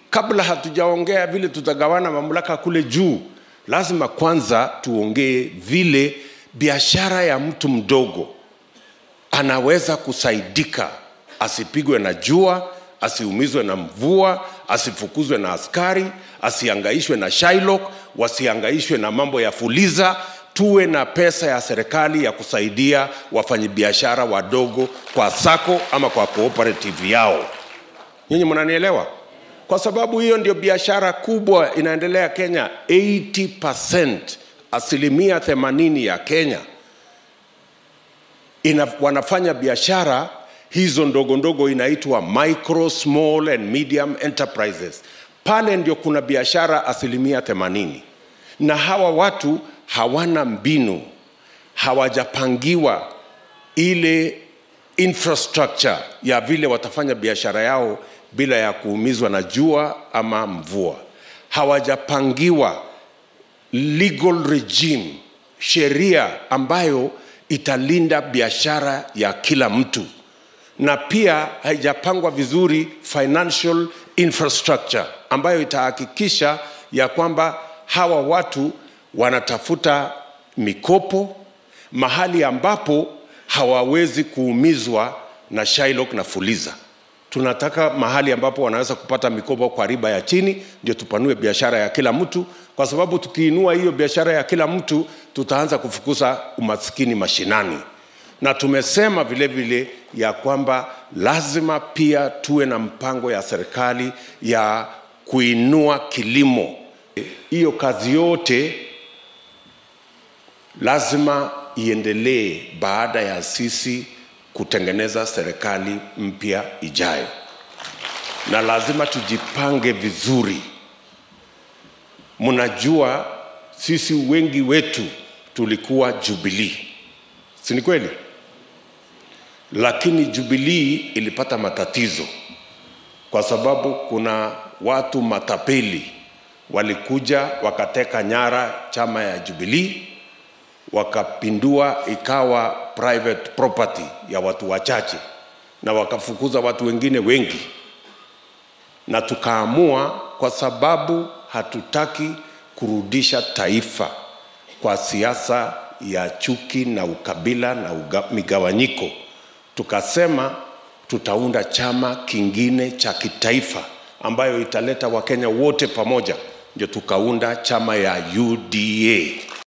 kabla hatujaongea vile tutagawana mamlaka kule juu, lazima kwanza tuongee vile biashara ya mtu mdogo anaweza kusaidika, asipigwe na jua, asiumizwe na mvua, asifukuzwe na askari, asiangaishwe na Shylock, wasiangaishwe na mambo ya Fuliza. Tuwe na pesa ya serikali ya kusaidia wafanyabiashara wadogo kwa sako ama kwa cooperative yao. Nyinyi mnanielewa? Kwa sababu hiyo ndio biashara kubwa inaendelea Kenya. 80% asilimia 80 ya Kenya ina, wanafanya biashara hizo ndogo ndogo inaitwa micro small and medium enterprises. Pale ndio kuna biashara asilimia 80, na hawa watu hawana mbinu, hawajapangiwa ile infrastructure ya vile watafanya biashara yao bila ya kuumizwa na jua ama mvua. Hawajapangiwa legal regime, sheria ambayo italinda biashara ya kila mtu, na pia haijapangwa vizuri financial infrastructure ambayo itahakikisha ya kwamba hawa watu wanatafuta mikopo mahali ambapo hawawezi kuumizwa na Shylock na Fuliza. Tunataka mahali ambapo wanaweza kupata mikopo kwa riba ya chini, ndio tupanue biashara ya kila mtu, kwa sababu tukiinua hiyo biashara ya kila mtu tutaanza kufukuza umaskini mashinani. Na tumesema vile vile ya kwamba lazima pia tuwe na mpango ya serikali ya kuinua kilimo. Hiyo kazi yote lazima iendelee baada ya sisi kutengeneza serikali mpya ijayo, na lazima tujipange vizuri. Mnajua sisi wengi wetu tulikuwa Jubilee, si ni kweli? Lakini Jubilee ilipata matatizo kwa sababu kuna watu matapeli walikuja wakateka nyara chama ya Jubilee wakapindua ikawa private property ya watu wachache na wakafukuza watu wengine wengi, na tukaamua kwa sababu hatutaki kurudisha taifa kwa siasa ya chuki na ukabila na uga, migawanyiko, tukasema tutaunda chama kingine cha kitaifa ambayo italeta Wakenya wote pamoja, ndio tukaunda chama ya UDA.